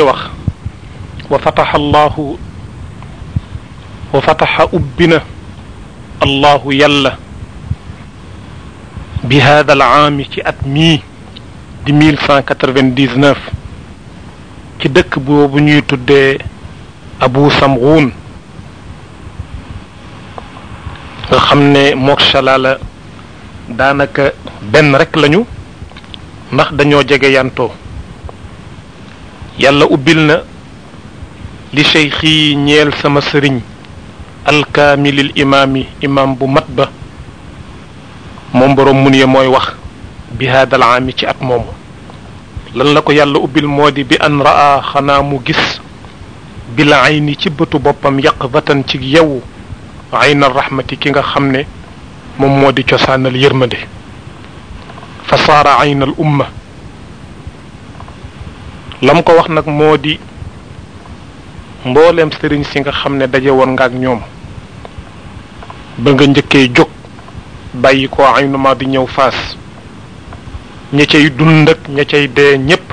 wax wa fataxa allahu wa fataxa ubbina allahu yàlla bi hada al aami ci at mii di mille cent quatre-vingt-dix-neuf ci dëkk boobu ñuy tuddee abu samghun nga xam ne mook Salaala daanaka benn rek lañu ndax dañoo jege yantoo yàlla ubbil na li cheikhi ñeel sama sëriñ alkaamilil imaami imaam bu mat ba moom boroom mun ye mooy wax bi haadal aami ci at moomu lan la ko yàlla ubbil moo di bi an raa xanaa mu gis bil ayni ci bëtu boppam yaqvatan ci yewu ayna rahmati ki nga xam ne moom moo di cosaanal yërmande fa saara aynal umma lam ko wax nag moo di mbooleem sëriñ si nga xam ne daje woon nga ak ñoom ba nga njëkkee jóg bàyyi ko aynu ma di ñëw faas ña cay dund ak ña cay dee ñépp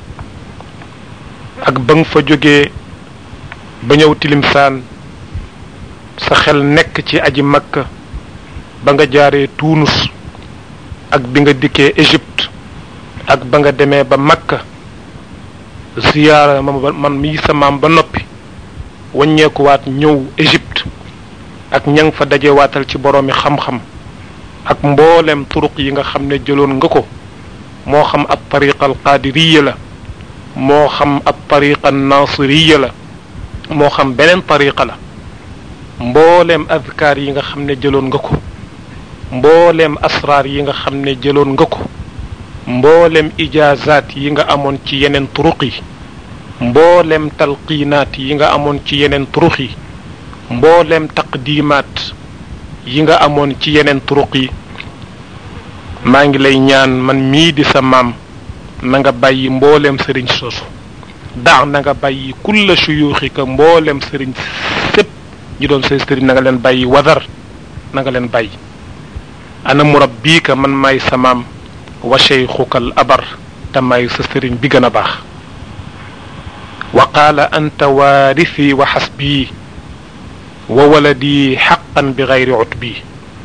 ak ba nga fa jógee ba ñëw tilimsaan sa xel nekk ci aji makka ba nga jaaree tuunus ak bi nga dikkee Égypte ak ba nga demee ba makka ziyaara man mii sa maam ba noppi waññeekuwaat ñëw Égypte ak ña nga fa dajewaatal ci boroomi xam-xam ak mboolem turuq yi nga xam ne jëloon nga ko moo xam ab tariqa al qaadiriya la moo xam ab tariqa nasiriya la moo xam beneen tariqa la mbooleem azkaar yi nga xam ne jëloon nga ko mbooleem asraar yi nga xam ne jëloon nga ko mbooleem ijaazaat yi nga amoon ci yeneen turuq yi mbooleem talqiinaat yi nga amoon ci yeneen turuq yi mbooleem taqdimaat yi nga amoon ci yeneen turuq yi maa ngi lay ñaan man mii di sa maam na nga bàyyi mbooleem sëriñ soosu daax na nga bàyyi kulla shuyuuxika mbooleem sëriñ sépp ñi doon say sëriñ na nga leen bàyyi wadar na nga leen bàyyi ana murabbiika man maay sa maam wa cheykhuka al abar te maay sa sëriñ bi gën a baax wa qaala anta waarisi wa xasbii wa waladi xaqan bi gayri utbi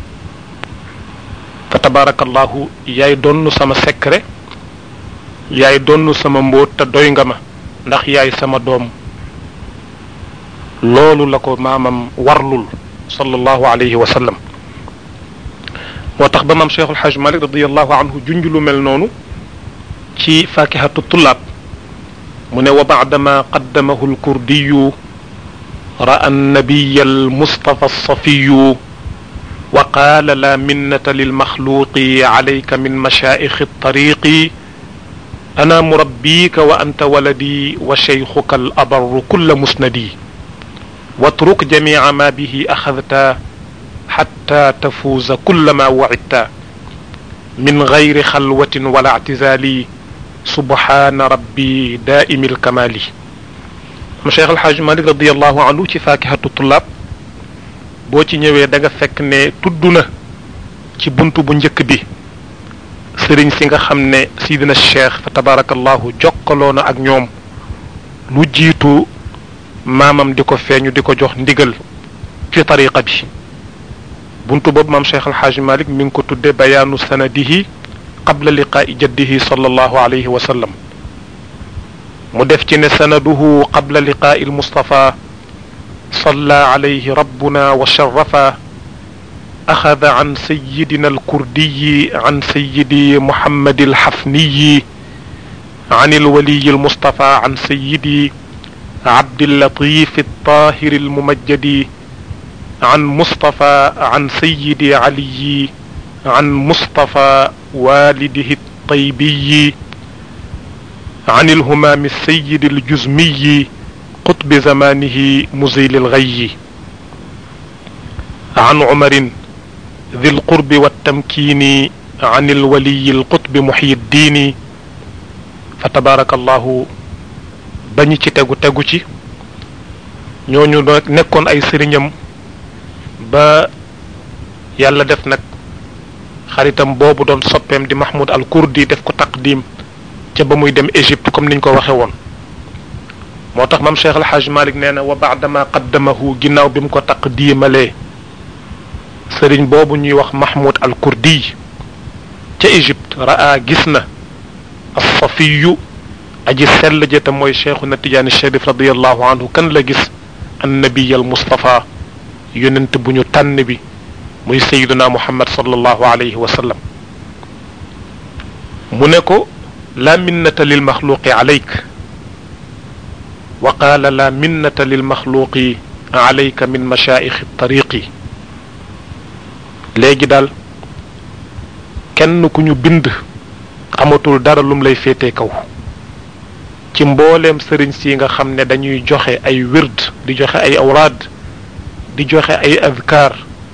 fa tabarakallahu yaay donnu sama secret yaay donnu sama mbóot te doy nga ma ndax yaay sama doom loolu la ko maamam warlul sallallahu alayhi wa sallam moo tax ba maam cheikhul haj malik radiallahu anhu junj lu mel noonu ci fakihatu tullaab mu ne wa baadama qaddamahu lkurdiyu ra'a annabiya almustafa alsafiyu wa qaala la minnata lilmaxluqi alayka min mashaayixi altariqi ana murabbika wa anta waladi wa cheykhuka alabarru kulla musnadi watruk jamica ma bihi axadta xatta tafuuza kulla ma wacidta min gayri xalwatin wala ictizaali subhaana rabbi daaimi alkamaali am cheikh alxaaj malik radiallahu anhu ci faakihatu tullaab boo ci ñëwee da nga fekk ne tudd na ci bunt bu njëkk bi sëriñ si nga xam ne sidina cheikh fa tabarakallahu jokkaloo na ak ñoom lu jiitu maamam di ko feeñu di ko jox ndigal ci tariqa bi buntu boobu maam cheikh alxaaj malik mi ngi ko tudde bayaanu sanadihi qabla liqaa'i jaddihi sallallahu alayhi wa sallam mu def ci ne sanaduhu qabla liqaa'i almustafa salla alayhi rabbuna wa sharafa axada an sayidina alkurdiyi an sayidi muhammadi alxafniyi an alwaliyi almustafa an sayidi abdillatif altahiri almumajjadi an mustafa an sayidi aliyi an mustafa walidihi الطيبي عن الهمام السيد الجزمي قطب زمانه مزيل الغي عن عمر ذي القرب والتمكين عن الولي القطب محي الدين فتبارك الله bañi ci tegu tegu ci ñooñu nekkoon ay sëriñam ba yàlla def nag xaritam boobu doon soppeem di Mahmoud al Kurdi def ko taqdim ca ba muy dem Égypte comme niñ ko waxe woon moo tax mam cheikh alxaaj malik nee na wa baadama qaddamahu ginnaaw bi mu ko taqdiimalee sëriñ boobu ñuy wax mahmoud al kurdi ca égypte raa gis na alsafiyu aji sell ja te mooy cheikhuna tijaani sharif radiallahu anhu kan la gis annabiy al mustafa yonent bu ñu tànn bi muy sayiduna muhammad sallallahu alayhi wa sallam mu ne ko la minnata lil maxluqi alayk wa qaala la minnata lil maxluqi alayka min mashaayixi tariqi léegi daal kenn ku ñu bind amatul dara lum lay féetee kaw ci mbooleem sëriñ si nga xam ne dañuy joxe ay wird di joxe ay awraad di joxe ay adkaar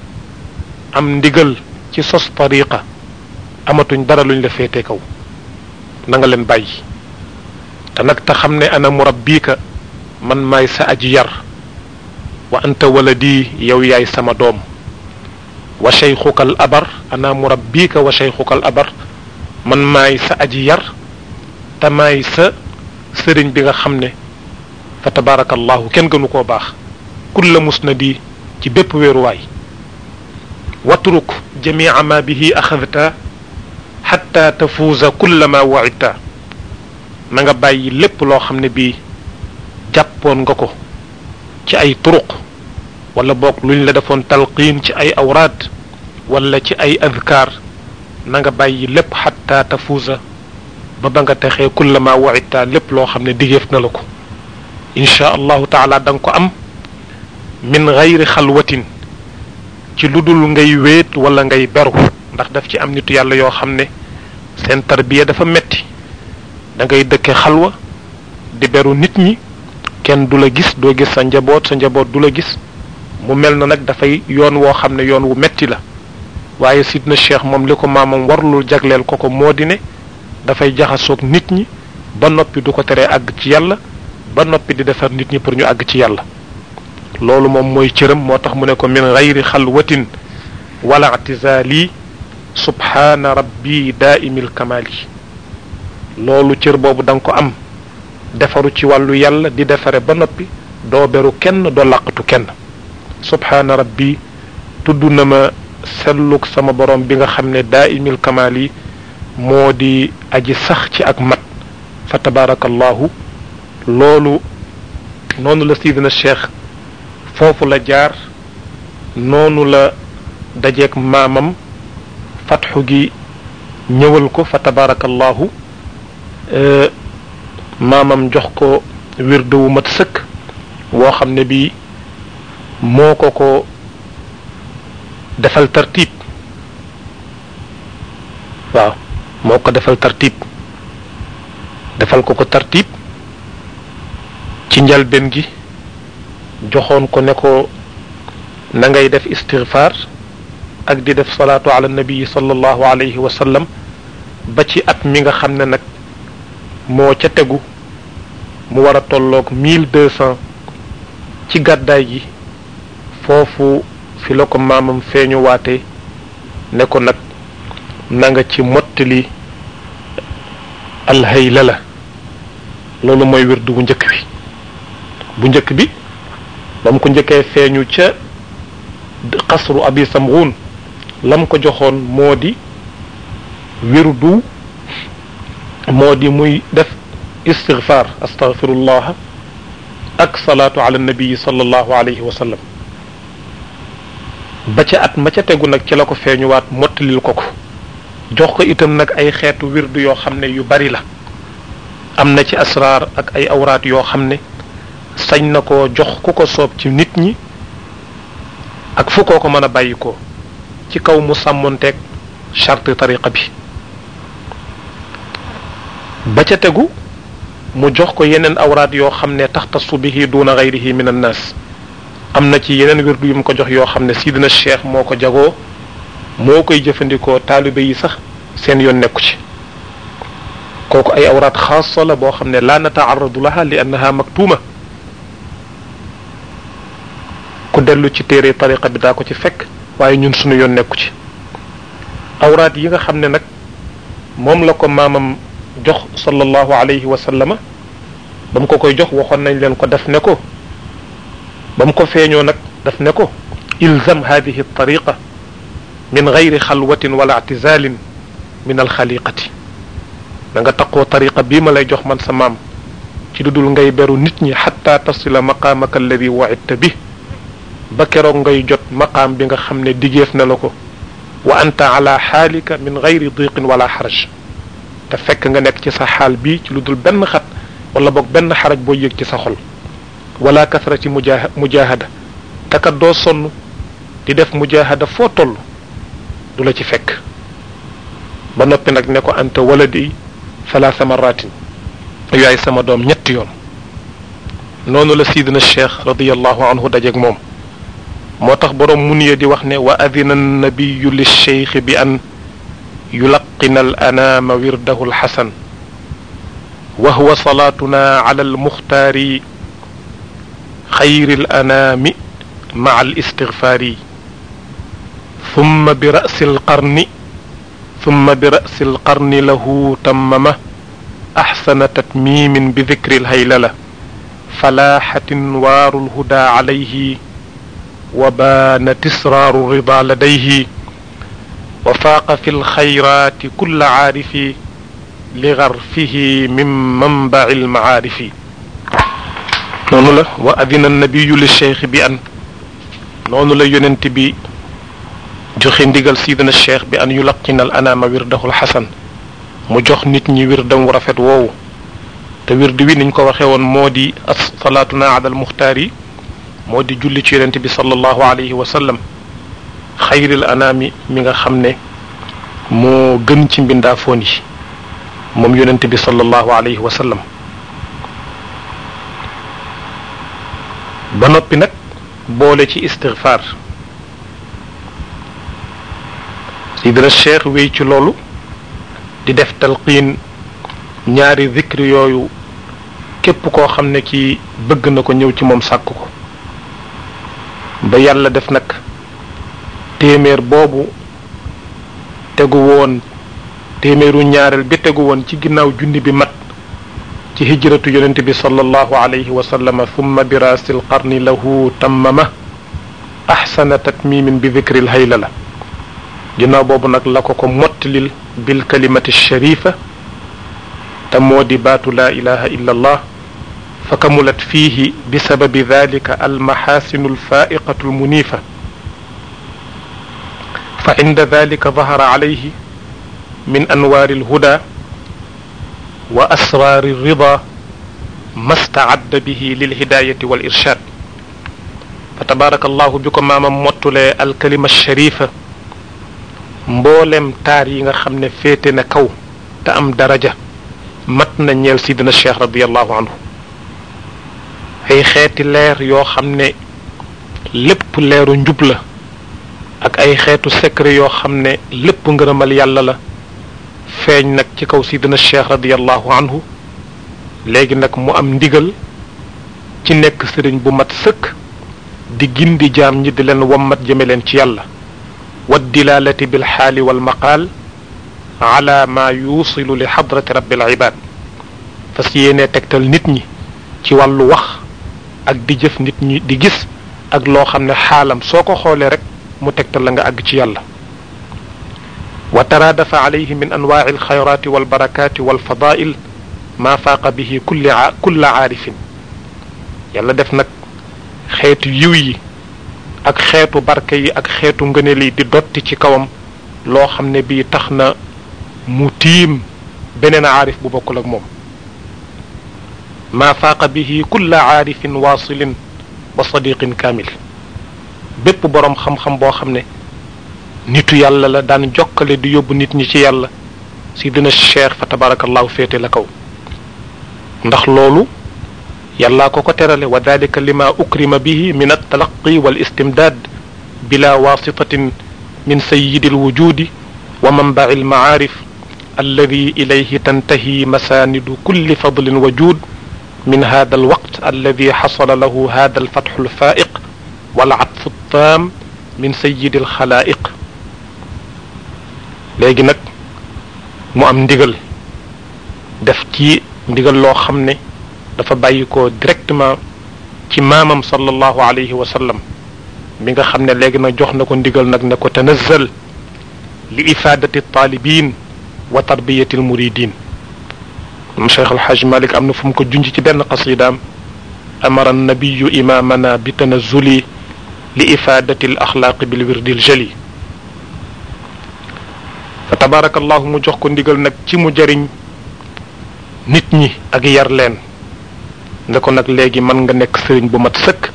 am ndigal ci sos tariqa amatuñ dara luñ la féete kaw na nga leen bàyyi te nag te xam ne ana murabbika man maay sa aji yar wa anta waladi yow yaay sama doom wa cheykhuka al abar ana murabbika wa cheykhuka al abar man maay sa aji yar te maay sa sëriñ bi nga xam ne fa tabarakallahu kenn gënu koo baax kulla musnadi ci bépp wéeruwaay watruk jamia ma bihi axadta xatta tafuuza kulla ma waidta na nga bàyyi lépp loo xam ne bii jàppoon nga ko ci ay turuq wala boog luñ la defoon talqiin ci ay awraad wala ci ay adkaar na nga bàyyi lépp xatta tafuuza ba ba nga texee kulla ma waidta lépp loo xam ne digeef na la ko inchaa allahu taala da nga ko am min gayri xalwatin ci lu dul ngay wéet wala ngay beru ndax daf ci am nitu yàlla yoo xam ne seen tarbiya dafa metti da ngay dëkke xalwa di beru nit ñi kenn du la gis doo gis sa njaboot sa njaboot du la gis mu mel na nag dafay yoon woo xam ne yoon wu metti la waaye sidna cheikh moom li ko maamam warlul jagleel ko ko moo di ne dafay jaxasoog nit ñi ba noppi du ko teree àgg ci yàlla ba noppi di defar nit ñi pour ñu àgg ci yàlla loolu moom mooy cëram moo tax mu ne ko min gayri xalwatin wala i'tizaali subhaana rabbi daaimil kamaali loolu cër boobu da nga ko am defaru ci wàllu yàlla di defare ba noppi doo beru kenn doo làqatu kenn subhaana rabbi tudd na ma selluk sama borom bi nga xam ne daaimil kamaali moo di aji sax ci ak mat fa tabaarakallahu loolu noonu la sidina cheikh foofu la jaar noonu la dajeeg maamam fatxu gi ñëwal ko fa tabarakallahu maamam jox ko wirde wu mat sëkk woo xam ne bi moo ko ko defal tartib waaw moo ko defal tartib defal ko ko tartib ci njalbeen gi joxoon ko ne ko na ngay def istighfar ak di def salaatu ala nabi sallallahu alayhi wa sallam ba ci at mi nga xam ne nag moo ca tegu mu war a tolloog mille deux cent ci gàddaay gi foofu fi la ko maamam feeñu waate ne ko nag na nga ci mottali alhayla la loolu mooy wirdu bu njëkk bi bu njëkk bi ba mu ko njëkkee feeñu ca xasru abi samghun lam ko joxoon moo di wirdu moo di muy def istighfar astaghfirullah ak salaatu ala nabii sallallahu alayhi wa sallam ba ca at ma ca tegu nag ci la ko feeñuwaat mottalil ko ko jox ko itam nag ay xeetu wirdu yoo xam ne yu bari la am na ci asraar ak ay awraat yoo xam ne sañ na ko jox ku ko soob ci nit ñi ak fu koo ko mën a bàyyi ko ci kaw mu sàmmonteeg charte tariqa bi ba ca tegu mu jox ko yeneen awraat yoo xam ne taxtasu bihi duna gayrihi min annaas am na ci yeneen wirdu yu mu ko jox yoo xam ne sidina cheikh moo ko jagoo moo koy jëfandikoo taalibe yi sax seen yoon nekku ci kooku ay awraat xaasa la boo xam ne laa nataaradu laha li annaha maktuuma ku dellu ci téere tariqa bi daa ko ci fekk waaye ñun suñu yoon nekku ci awraat yi nga xam ne nag moom la ko maamam jox sallallahu alayhi wa sallama ba mu ko koy jox waxoon nañ leen ko def ne ko ba mu ko feeñoo nag daf ne ko ilzam hadihi tariqa min gayri xalwatin wala atizalin min alxaliqati da nga taqoo tariqa bii ma lay jox man sa maam ci lu dul ngay beru nit ñi xatta tasila maqaamaka alladi waidta bi ba keroog ngay jot maqaam bi nga xam ne digeef na la ko wa anta ala xaalika min gayri diqin wala xaraj te fekk nga nekk ci sa xaal bii ci lu dul benn xat wala boog benn xaraj boo yëg ci sa xol wala kasrati muja mujahada te kat doo sonn di def mujahada foo toll du la ci fekk ba noppi nag ne ko anta waladi salaasa maratin yaay sama doom ñetti yoon noonu la sidina cheikh radiallahu anhu dajeeg moom moo tax boroom muniye di wax ne wa adina nabiyu lilcheikh bi an yulaqina al anaama wirdahu alxasan wa huwa salaatuna ala almuxtaari xayri al anaami maa al istigfaari thumma bi ra'si alqarni thumma bi ra'si alqarni lahu tammama axsana tatmimin bi dikri alhaylala falaaxatin waaru lhuda alayhi wa baanat israaru rida ladayhi wa faaqa fi lxayraati kulla caarifi li garfihi min manbaci almacaarifi noonu la wa adina annabiyu lilcheikh bi an noonu la yonent bi joxe ndigal sidina cheikh bi an yulaqina al anaama wirdahu alxasan mu jox nit ñi wirdam wu rafet woowu te wird wi niñ ko waxee woon moo di salaatuna ala al muxtaar yi moo di julli ci yonent bi sallallahu alayhi wa sallam xayril anaami mi nga xam ne moo gën ci mbindaafoon yi moom yonent bi sallallahu alayhi wa sallam ba noppi nag boole ci istigfaar sidina cheikh wéy ci loolu di def talqiin ñaari zikri yooyu képp koo xam ne ki bëgg na ko ñëw ci moom sàkk ko ba yàlla def nag téeméer boobu tegu woon téeméeru ñaareel bi tegu woon ci ginnaaw junni bi mat ci hijratu yonente bi sallallahu alayhi wa sallama thumma bi raasil qarni lahu tammama axsana tatmimin bi dikril hayla la ginnaaw boobu nag la ko ko mottalil bil kalimati sharifa te moo di baatu laa ilaha illa allah fa kamulat fiihi bi sababi dalika almaxaasinu alfaa'iqatu almuniifa fa inda dalika dahara alayhi min anwaari alhuda wa asraari alrida ma staadda bihi lilhidayati wal irshad fa tabaraka allahu bi ko maamam mottulee alkalima sharifa mboolem taar yi nga xam ne féete na kaw te am daraja mat na ñeel sidina cheikh radiallahu anhu ay xeeti leer yoo xam ne lépp leeru njub la ak ay xeetu secret yoo xam ne lépp ngërëmal yàlla la feeñ nag ci kaw sidina cheikh radiallahu anhu léegi nag mu am ndigal ci nekk sëriñ bu mat sëkk di gindi jaam ñi di leen wammat jëme leen ci yàlla والدلالة بالحال والمقال على ما يوصل لحضرة رب العباد fas yéene tegtal nit ñi ci wàllu wax ak di jëf nit ñi di gis ak loo xam ne xaalam soo ko xoolee rek mu tegtal la nga àgg ci yàlla wa taraadafa alayhi min anwaaci alxayraati walbarakaati walfadail maa faaqa bihi kulli kulla aarifin yàlla def nag xeetu yiw yi ak xeetu barke yi ak xeetu ngëneel yi di dotti ci kawam loo xam ne bii tax na mu tiim beneen aarif bu bokkul ak moom maa faaqa bihi kulla aarifin waasilin wa sadiqin kaamil bépp boroom xam-xam boo xam ne nitu yàlla la daan jokkale di yóbbu nit ñi ci yàlla si dina cheikh fa tabarakallahu féete la kaw ndax loolu yàllaa ko ko terale wa dalika lima ukrima bihi min altalaqi wal istimdaad bila wasitatin min sayidi alwujudi wa manbaci almacaarif alladi ilayhi tantahi masaanidu kulli fadlin wa juud min hada alwaqt alladi xasala lahu hada alfatxu alfaa'iq walcatfu altaam min sayidi alxalaa'iq léegi nag mu am ndigal def ci ndigal loo xam ne dafa bàyyi ko directement ci maamam sallallahu alayhi wa sallam mi nga xam ne léegi nag jox na ko ndigal nag ne ko tanazzal li ifaadati taalibin wa tarbiyati almuridin moom cheikh alhaj malik am na fu mu ko junj ci benn qasidaam amara annabiyu imamana bi tanazzuli li ifaadati al axlaaqi bil wirdi al jali fa tabaarakallahu mu jox ko ndigal nag ci mu jëriñ nit ñi ak yar leen ne ko nag léegi mën nga nekk sëriñ bu mat sëkk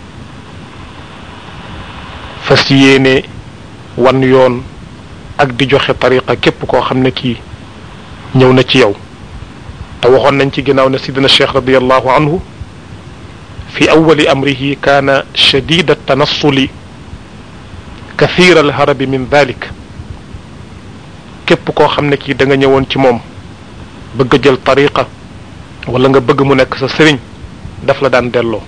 fas yéene wan yoon ak di joxe tariqa képp koo xam ne kii ñëw na ci yow te waxoon nañ ci ginnaaw ne sidina cheikh radiallahu anhu fi awali amrihi kaana shadida tanassuli kathira alharabi min dalik képp koo xam ne kii da nga ñëwoon ci moom bëgg a jël tariqa wala nga bëgg mu nekk sa sëriñ daf la daan delloo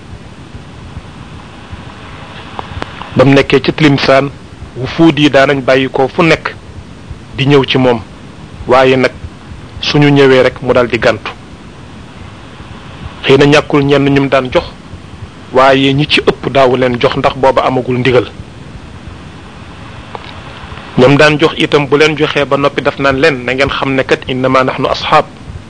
ba mu nekkee ci Tlimsaan wufuud yi daanañ bàyyi ko fu nekk di ñëw ci moom waaye nag suñu ñëwee rek mu dal di gàntu xëy na ñàkkul ñenn ñum daan jox waaye ñi ci ëpp daawu leen jox ndax booba amagul ndigal ñoom daan jox itam bu leen joxee ba noppi daf naan leen na ngeen xam ne kat innama nahnu asxaab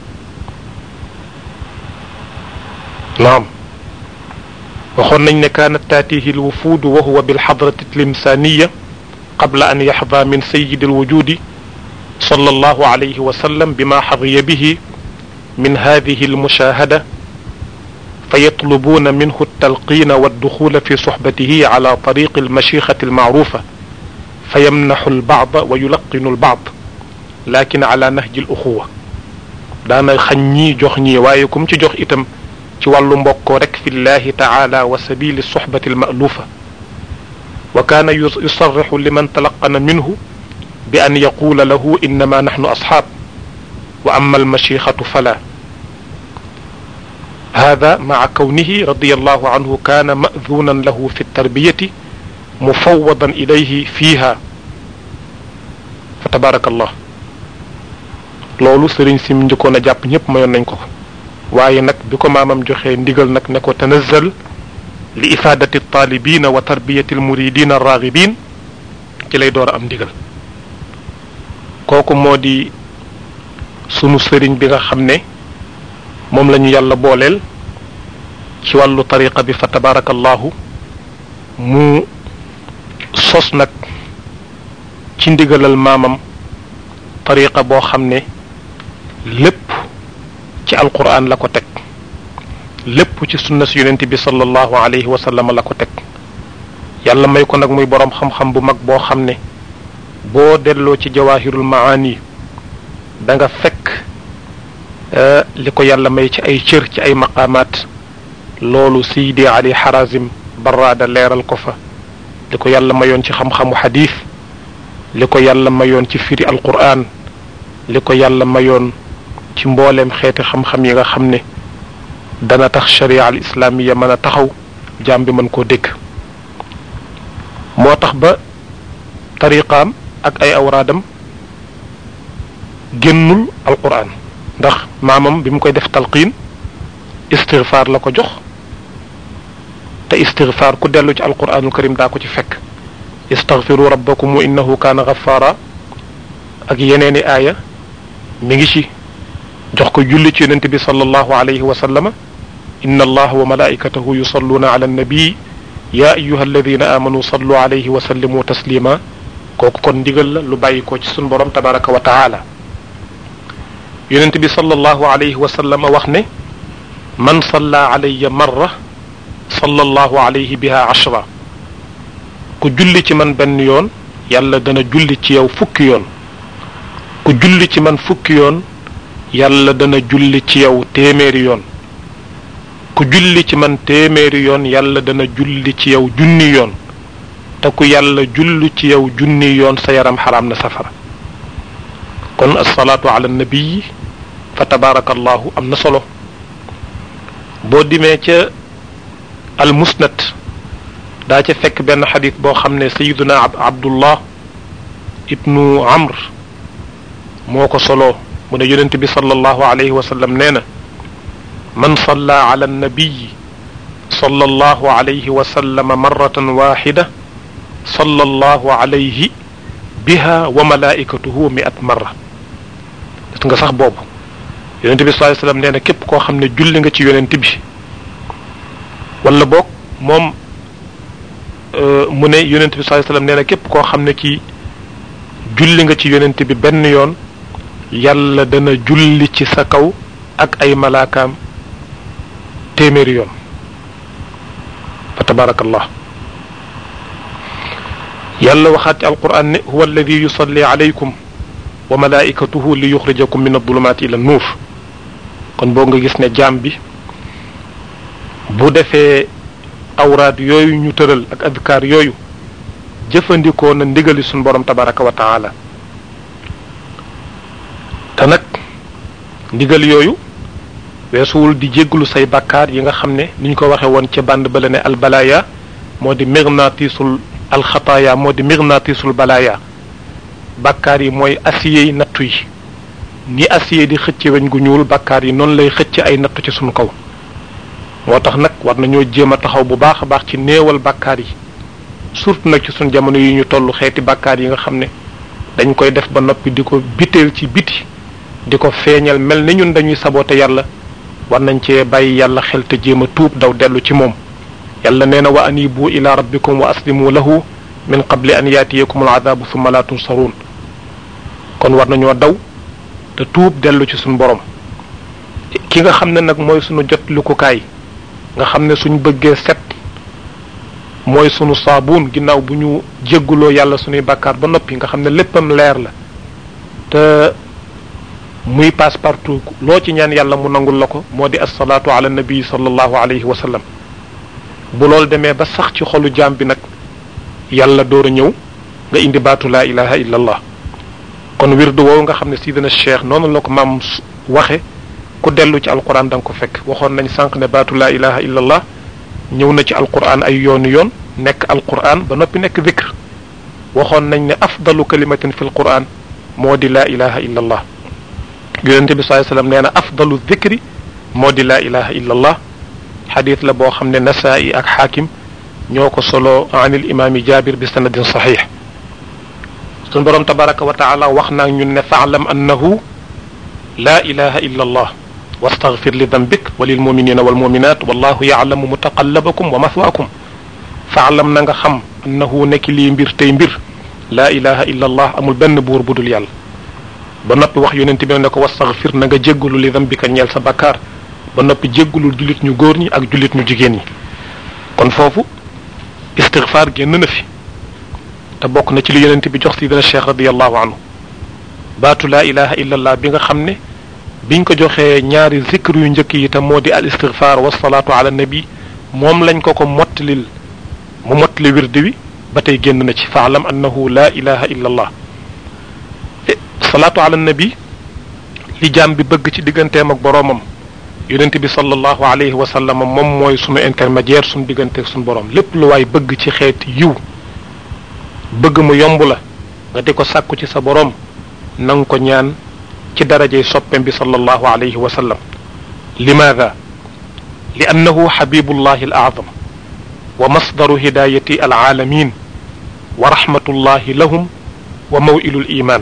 naam waxoon nañ ne kaanat taatihi alwufuud wa huwa bilxadrati tlimsaaniya qabla an yaxda min sayidi alwujudi صلى الله عليه وسلم بما حظي به من هذه المشاهدة فيطلبون منه التلقين والدخول في صحبته على طريق المشيخة المعروفة فيمنح البعض ويلقن البعض لكن على نهج الأخوة دانا خني جوخني وايكم تي جوخ إتم تي والو مبوكو رك في الله تعالى وسبيل الصحبة المألوفة وكان يصرح لمن تلقن منه بأن يقول له إنما نحن أصحاب وأما المشيخة فلا هذا مع كونه رضي الله عنه كان مأذونا له في التربية مفوضا إليه فيها فتبارك الله loolu sëriñ si mu njëkkoon a jàpp ñëpp mayoon nañ ko waaye nag bi ko maamam joxee ndigal nag ne ko tanazal li ifaadati taalibina wa tarbiyati almuridina arraagibin ci lay door a am ndigal kooku moo di sunu sëriñ bi nga xam ne moom la ñu yàlla booleel ci wàllu tariqa bi fa tabarakallahu mu sos nag ci ndigalal maamam tariqa boo xam ne lépp ci alquran la ko teg lépp ci sunna si yonent bi sallallahu alayhi wa sallam la ko teg yàlla may ko nag muy boroom xam-xam bu mag boo xam ne boo delloo ci jawahirul maani da nga fekk li ko yàlla may ci ay cër ci ay maqaamaat loolu siydi ali harazim barraada leeral ko fa li ko yàlla mayoon ci xam-xamu xadiis li ko yàlla mayoon ci firi alquran li ko yàlla mayoon ci mbooleem xeeti xam-xam yi nga xam ne dana tax sharia al islamiya mën a taxaw jaam bi mën koo dégg moo tax ba tariqaam ak ay awraadam génnul alquran ndax maamam bi mu koy def talqiin istigfaar la ko jox te istigfaar ku dellu ci alquranul karim daa ko ci fekk istagfiru rabbakum innahu kaana ghaffara ak yeneeni aaya mi ngi ci jox ko julli ci yonent bi sallallahu alayhi wa sallama inna allaha wa malaikatahu yusalluna ala annabii ya ayuha alladina amanu sallu alayhi wa sallimu taslima kooku kon ndigal la lu bàyyi ko ci sun borom tabaraka wa taala yonent bi sallallahu alayhi wa sallam wax ne man salla alayya marra sallallahu alayhi biha ashra ku julli ci man benn yoon yàlla dana julli ci yow fukki yoon ku julli ci man fukki yoon yàlla dana julli ci yow téeméeri yoon ku julli ci man téeméeri yoon yàlla dana julli ci yow junni yoon te ku yàlla julli ci yow junni yoon sa yaram xaraam na safara kon asalaatu ala nabii fa tabaarakallahu am na solo boo dimee ca al musnad daa ca fekk benn xadis boo xam ne sayiduna abdullah ibnu amr moo ko solo mu ne yonent bi sallallahu alayhi wa sallam nee na man salla ala annabiyi صلى الله عليه وسلم مرة واحدة صلى الله عليه بها وملائكته مئة مرة gis nga sax boobu yonent bi sallallahu alayhi wasallam nee na képp koo xam ne julli nga ci yonent bi wala boog moom mu ne yonent bi sallallahu alayhi wasallam nee na képp koo xam ne ci julli nga ci yonent bi benn yoon yàlla dana julli ci sa kaw ak ay malaakaam téeméeri yoon fa tabarakallah yàlla waxaat ci alquran ne huwa alladi yusalli alaykum wa malaikatuhu li yuxrijakum min adulumaati ila nuur kon boo nga gis ne jaam bi bu defee awraad yooyu ñu tëral ak adkaar yooyu jëfandikoo na ndigali suñ borom tabaraka wa taala te nag ndigal yooyu weesuwul di jégglu say bakkaar yi nga xam ne ni ñu ko waxe woon ca band bala ne albalaya moo di mirnatisul alxataaya moo di mirnatisul balaya bakkaar yi mooy acier yi nattu yi ni acier di xëcc weñ gu ñuul bakkaar yi noonu lay xëcc ay nattu ci sunu kaw moo tax nag war nañoo jéem a taxaw bu baax a baax ci néewal bakkaar yi surtout nag ci sunu jamono yi ñu toll xeeti bakkaar yi nga xam ne dañ koy def ba noppi di ko biteel ci biti di ko feeñal mel ni ñun dañuy saboote yàlla war nañ cee bàyyi yàlla xel te jéem a tuub daw dellu ci moom yàlla nee na wa anibu ila rabbikum wa aslimu lahu min qabli an yaatiyakum al adabu summa la tunsaruun kon war nañoo daw te tuub dellu ci suñu borom ki nga xam ne nag mooy suñu jot lukukaay nga xam ne suñ bëggee set mooy sunu saabuun ginnaaw bu ñu jégguloo yàlla suñuy bàkkaar ba noppi nga xam ne léppam leer la te muy passe partout loo ci ñaan yàlla mu nangul la ko moo di assalaatu ala nabi sallallahu alayhi wa sallam bu loolu demee ba sax ci xolu jaam bi nag yàlla door a ñëw nga indi baatu laa ilaha illa allah kon wirdu woowu nga xam ne sidina cheikh noonu la ko maam waxe ku dellu ci alquran da nga ko fekk waxoon nañ sànq ne baatu laa ilaha illa allah ñëw na ci alquran ay yooni yoon nekk alquran ba noppi nekk zikr waxoon nañ ne afdalu kalimatin fi alquran moo di laa ilaha illa allah yonente bi sallallahu alayhi wasallam nee na afdalu zikri moo di laa ilaha illa allah xadis la boo xam ne nasaa'i ak xaakim ñoo ko solo an il imaami jabir bi sanadin saxiix suñ boroom tabaraka wa taala wax naa ñun ne faalam annahu laa ilaha illa allah wastaghfir li dambik wa lil muminina wal muminat wallahu yaalamu mutaqallabakum wa mathwaakum faalam na nga xam annahu nekk lii mbir tey mbir laa ilaha illa allah amul benn buur budul yàlla ba noppi wax yonent bi ne ko wastaghfir na nga jéggalu li dambika ñeel sa bakkaar ba noppi jéggalul jullit ñu góor ñi ak jullit ñu jigéen ñi kon foofu istighfar génn na fi te bokk na ci li yonent bi jox sidina cheikh radiallahu anhu baatu laa ilaha illa allah bi nga xam ne biñ ko joxee ñaari zikr yu njëkk yi te moo di al istighfar wasalaatu ala nabi moom lañ ko ko mottalil mu mottali wirdi wi ba tey génn na ci faalam annahu laa ilaha illa allah salaatu ala nabi li jaam bi bëgg ci digganteem ak boroomam yonent bi sallallahu alayhi wa sallam moom mooy sunu intermédiaire sunu digganteeg sunu borom lépp lu waay bëgg ci xeeti yiw bëgg mu yomb la nga di ko sàkku ci sa borom na nga ko ñaan ci darajey soppem bi sallallahu alayhi wa sallam limaada li annahu xabibullahi al aazam wa masdaru hidayati al aalamin wa rahmatullahi lahum wa mawilu l iman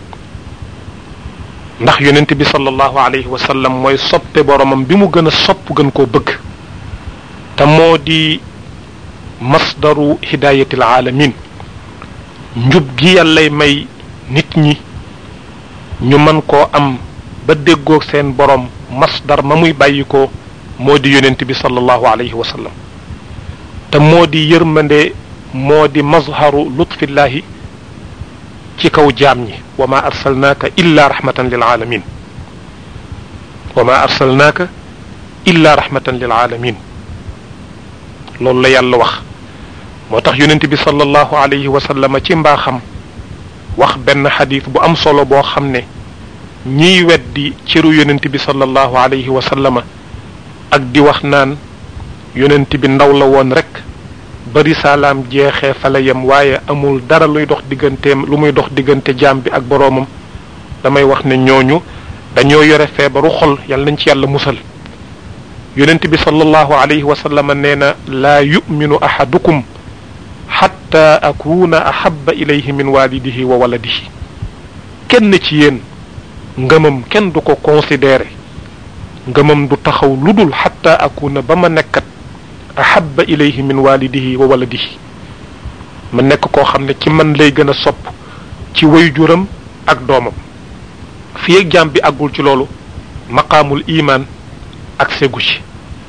ndax yonent bi sallallahu alayhi wa sallam mooy soppe boromam bi mu gën a sopp gën koo bëgg te moo di masdaru hidayati al aalamin njub gi yàllay may nit ñi ñu mën koo am ba déggoog seen borom masdar ma muy bàyyi ko moo di yonent bi sallallahu alayhi wa sallam te moo di yërmande moo di mazharu lutfillahi ci kaw jaam ñi wa ma arsalnaaka illa rahmatan lil alamin wa ma arsalnaaka illa rahmatan lil alamin loolu la yàlla wax moo tax yonent bi sallallahu alayhi wa sallam ci mbaaxam wax benn xadis bu am solo boo xam ne ñiy weddi ciru yonent bi sallallahu alayhi wa sallama ak di wax naan yonent bi ndaw la woon rek bari salaam jeexee fa la yem waaye amul dara luy dox digganteem lu muy dox diggante jaam bi ak boroomam damay wax ne ñooñu dañoo yore feebaru xol yàlla nañ ci yàlla musal yonent bi sallallahu alayhi wa sallam nee na laa yuminu ahadukum xatta akuna ahaba ilayhi min walidihi wa waladihi kenn ci yéen ngëmam kenn du ko considéré ngëmam du taxaw lu dul xatta akuna ba ma nekkat ahaba ilayhi min walidihi wa waladihi ma nekk koo xam ne ci man lay gën a sopp ci wayjuram ak doomam fii ak jaam bi àggul ci loolu maqaamul imaan ak segu ci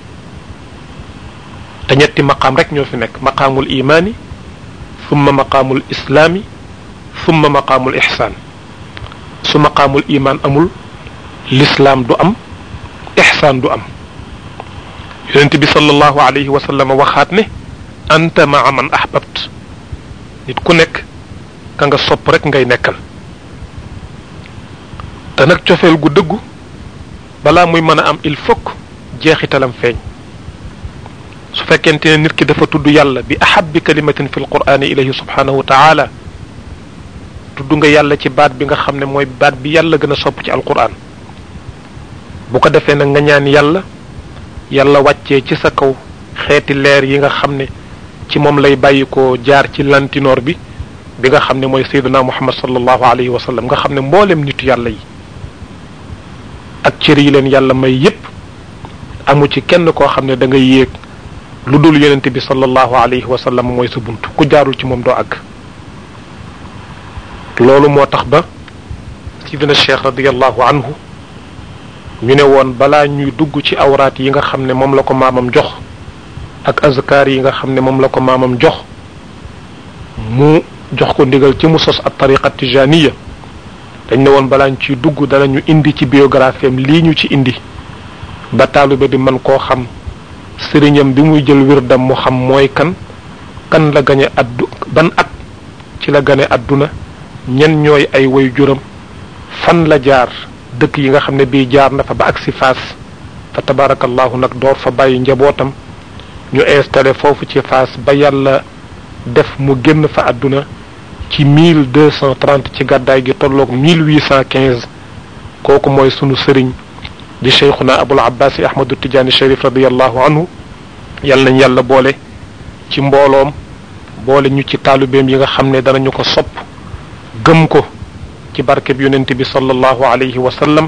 te ñetti maqaam rek ñoo fi nekk maqaamul imaani summa maqaamul islaami summa maqaamul ixsaan su maqaamul imaan amul lislaam du am ixsaan du am yonent bi sallallahu alayhi wa sallam waxaat ne anta maa man ahbabt nit ku nekk ka nga sopp rek ngay nekkal te nag cofeel gu dëggu balaa muy mën a am il faut jeexitalam feeñ su fekkente ne nit ki dafa tudd yàlla bi ahabbi kalimatin fi lqur'ani ilayhi subhanahu wa taala tudd nga yàlla ci baat bi nga xam ne mooy baat bi yàlla gën a sopp ci alquran bu ko defee nag nga ñaan yàlla yàlla wàccee ci sa kaw xeeti leer yi nga xam ne ci moom lay bàyyi ko jaar ci lantinoor bi bi nga xam ne mooy sayyiduna muhammad sallallahu alayhi wa sallam nga xam ne mboolem nitu yàlla yi ak cër yi leen yàlla may yépp amu ci kenn koo xam ne da ngay yéeg lu dul yonent bi sallallahu alayhi wa sallam mooy sa bunt ku jaarul ci moom doo àgg loolu moo tax ba sidina cheikh radiallahu anhu ñu ne woon balaa ñuy dugg ci awraat yi nga xam ne moom la ko maamam jox ak azkar yi nga xam ne moom la ko maamam jox mu jox ko ndigal ci mu sos ab tariqa tijaniya dañ ne woon balaa ñu ciy dugg danañu indi ci biographie am lii ñu ci indi ba taalibe bi man koo xam sëriñam bi muy jël wirdam mu xam mooy kan kan la gane addu ban at ci la gane adduna ñen ñooy ay way juram fan la jaar dëkk yi nga xam ne bii jaar na fa ba agsi faas fa tabarakallahu nag door fa bàyyi njabootam ñu installé foofu ci faas ba yàlla def mu génn fa adduna ci mille deux cent trente ci gàddaay gi tolloog mille huit cent quinze kooku mooy sunu sëriñ di cheikhuna abul abbas ahmadu tijaani sharif radiallahu anhu yal nañ yàlla boole ci mbooloom boole ñu ci taalubeem yi nga xam ne danañu ko sopp gëm ko ci barkeb yonent bi sallallahu alayhi wa sallam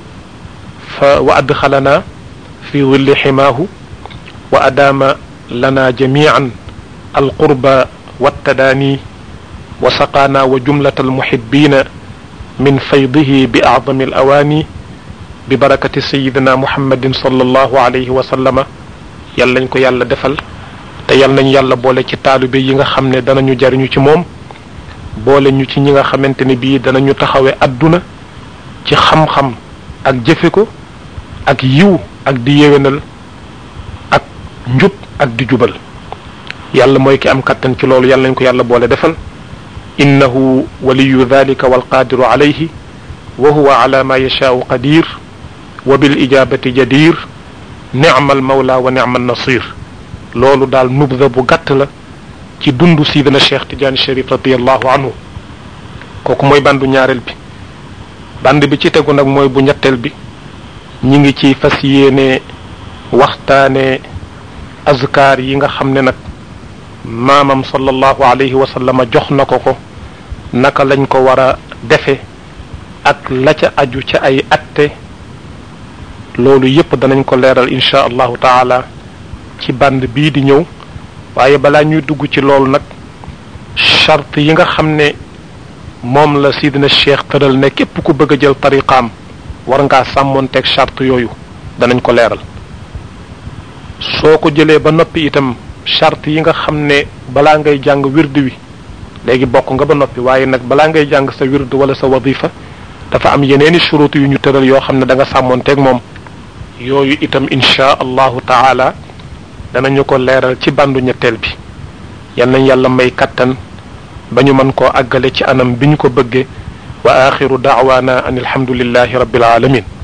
fa wa adxalana fi willi ximaahu wa adaama lana jamian alqurba wattadaani wa saqaana wa jumlata almuhibbina min faydihi bi acdami alawaani bi barakati sayidina muhammadin sallallahu alayhi wa sallama yal nañ ko yàlla defal te yal nañ yàlla boole ci taalibe yi nga xam ne danañu jariñu ci moom boole ñu ci ñi nga xamante ne bii danañu taxawe adduna ci xam-xam ak jëfe ko ak yiw ak di yéwénal ak njub ak di jubal yàlla mooy ki am kattan ci loolu yal nañ ko yàlla boole defal innahu waliyu dalika walqadiru alayhi wa huwa ala ma yashaau qadir wa bil ijabati jadir nicma al mawla wa nicma al nasir loolu daal nubda bu gàtt la ci dundu sidina cheikh tidiane sharif radiallahu anhu kooku mooy bandu ñaareel bi band bi ci tegu nag mooy bu ñetteel bi ñi ngi ci fas yéene waxtaane azkar yi nga xam ne nag maamam sallallahu alayhi wa sallam jox na ko ko naka lañ ko war a defe ak la ca aju ca ay atte loolu yépp danañ ko leeral insha allahu taala ci band bii di ñëw waaye balaa ñuy dugg ci loolu nag charte yi nga xam ne moom la sidina cheikh tëral ne képp ku bëgg a jël tariqaam war ngaa sàmmoonteeg charte yooyu danañ ko leeral soo ko jëlee ba noppi itam charte yi nga xam ne balaa ngay jàng wird wi léegi bokk nga ba noppi waaye nag balaa ngay jàng sa wird wala sa wadifa dafa am yeneeni shurut yu ñu tëral yoo xam ne da nga sàmmoonteeg moom yooyu itam insha allahu taala danañu ko leeral ci bandu ñetteel bi yal nañ yàlla may kattan ba ñu mën koo àggale ci anam bi ñu ko bëggee wa axiru daawaana an alhamdulillahi rabbil alamin